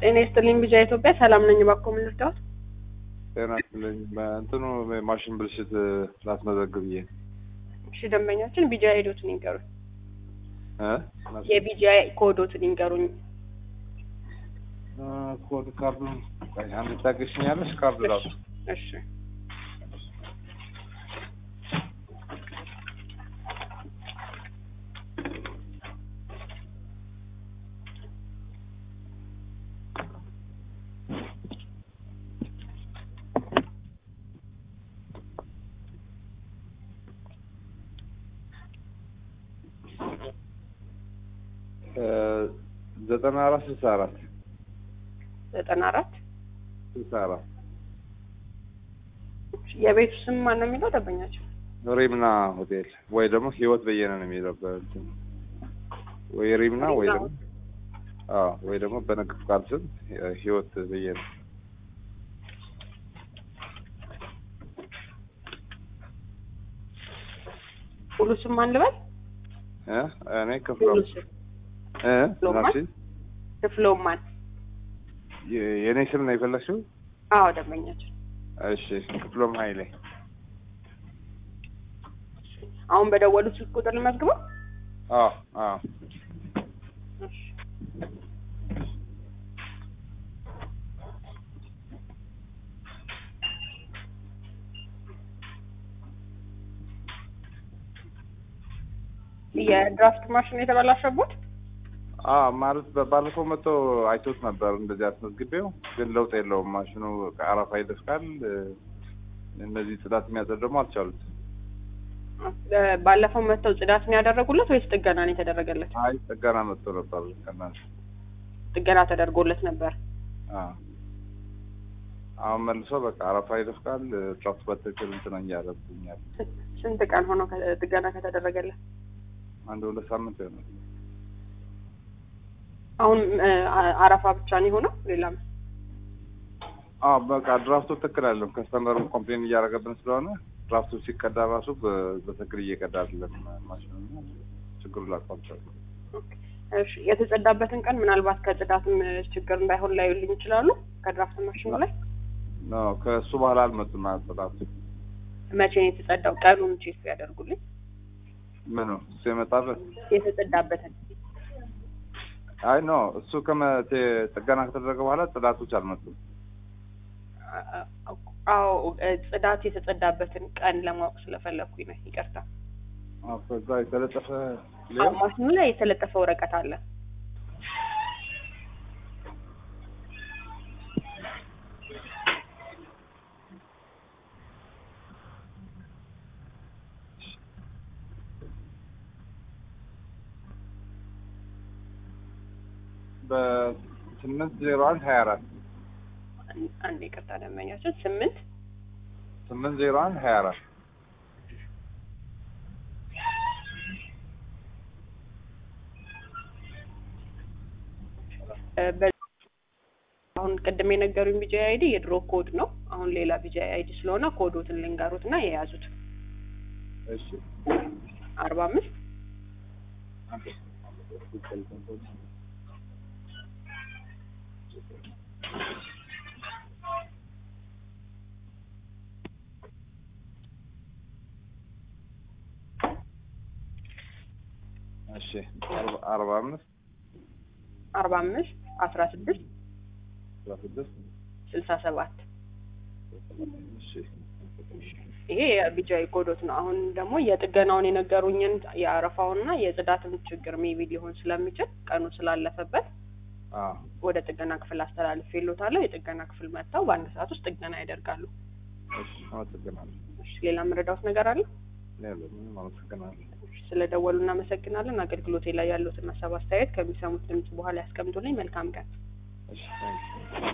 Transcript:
ጤና ይስጥልኝ ቢጃ ኢትዮጵያ ሰላም ነኝ። እባክዎ ምን ልርዳዎት? ጤና ይስጥልኝ። በእንትኑ ማሽን ብልሽት ላስመዘግብ ብዬ እሺ ደንበኛችን ቢጃ ሄዶትን ይንገሩኝ። እ የቢጃ ኮዶትን ይንገሩኝ። እ ኮድ ካርዱን ቆይ አንድ ታገሽኛለሽ? ካርድ ራሱ እሺ እ ዘጠና አራት ስልሳ አራት ዘጠና አራት ስልሳ አራት የቤቱ ስም ማን ነው የሚለው ደንበኛችን? ሪምና ሆቴል ወይ ደግሞ ህይወት በየነ ነው የሚለው በእንትን ወይ ሪምና ወይ ደግሞ አዎ ወይ ደግሞ በንግድ ፍቃድ ስም ህይወት በየነ ሙሉ ስም ማን ልበል? እ እኔ ክፍሎ ሙሉ ስም እ ክፍሎማን? ናሲ ክፍሎማን። የእኔ ስም ነው የፈለግሽው? አዎ ደንበኛችን። እሺ ክፍሎም ኃይሌ አሁን በደወሉት ስልክ ቁጥር ልመዝግበው? አዎ አዎ እሺ የድራፍት ማሽን የተበላሸቦት? አዎ ማለት በባለፈው መጥቶ አይቶት ነበር እንደዚህ አስመዝግቤው፣ ግን ለውጥ የለውም ማሽኑ አረፋ ይደፍቃል። እነዚህ ጽዳት የሚያጸድ ደግሞ አልቻሉት። ባለፈው መጥተው ጽዳት ነው ያደረጉለት ወይስ ጥገና ነው የተደረገለት? አይ ጥገና መጥቶ ነበር ቀናል። ጥገና ተደርጎለት ነበር። አዎ አሁን መልሶ በቃ አረፋ ይደፍቃል። ጫፍ በትክክል እንትን እያረብኛል። ስንት ቀን ሆነው ከ- ጥገና ከተደረገለት? አንድ ሁለት ሳምንት ይሆናል። አሁን እ፣ አ- አረፋ ብቻ ነው የሆነው ሌላም አዎ በቃ ድራፍቱ ትክክል አይደለም። ከስተመሩ ኮምፕሌን እያደረገብን ስለሆነ ድራፍቱ ሲቀዳ ራሱ በ- በትክክል እየቀዳ አይደለም ማሽኑ እና ችግሩ ላቋቸዋል። እሺ የተጸዳበትን ቀን ምናልባት ከጽዳትም ችግር እንዳይሆን ላዩልኝ ይችላሉ። ከድራፍት ማሽኑ ላይ ኖ ከእሱ በኋላ አልመጡም ጽዳቱ መቼ ነው የተጸዳው? ቀኑን ቼክ ያደርጉልኝ። ምኑ እሱ የመጣበት የተጸዳበትን አይ ኖ እሱ ከመ- ቴ- ጥገና ከተደረገ በኋላ ጽዳቶች አልመጡም። አ- አ- አዎ እ፣ ጽዳት የተጸዳበትን ቀን ለማወቅ ስለፈለኩኝ ነው። ይቅርታ። አዎ ከዛ የተለጠፈ አዎ፣ ሌላ ማሽኑ ላይ የተለጠፈ ወረቀት አለ። በስምንት ዜሮ አንድ ሀያ አራት አን- አንድ ይቅርታ ደንበኛችን ስምንት ስምንት ዜሮ አንድ ሀያ አራት እ፣ በ- አሁን ቅድም የነገሩኝ ቢጃ አይዲ የድሮ ኮድ ነው። አሁን ሌላ ቢጃ አይዲ ስለሆነ ኮዶትን ልንገሩት እና የያዙት እሺ አርባ አምስት እሺ አርባ- አርባ አምስት አርባ አምስት አስራ ስድስት አስራ ስድስት ስልሳ ሰባት እሺ ይሄ የቢጃይ ኮዶት ነው። አሁን ደግሞ የጥገናውን የነገሩኝን የአረፋውንና የጽዳትን ችግር ሜቢ ሊሆን ስለሚችል ቀኑ ስላለፈበት አዎ ወደ ጥገና ክፍል አስተላልፍ የሎታለሁ። የጥገና ክፍል መጥተው በአንድ ሰዓት ውስጥ ጥገና ያደርጋሉ። እሺ አመሰግናለሁ። እሺ፣ ሌላ የምረዳውት ነገር አለ? ሌላ ምንም አመሰግናለሁ። እሺ፣ ስለደወሉ እናመሰግናለን። አገልግሎቴ ላይ ያሉትን ሀሳብ አስተያየት ከሚሰሙት ድምጽ በኋላ ያስቀምጡልኝ። መልካም ቀን። እሺ ታንኪ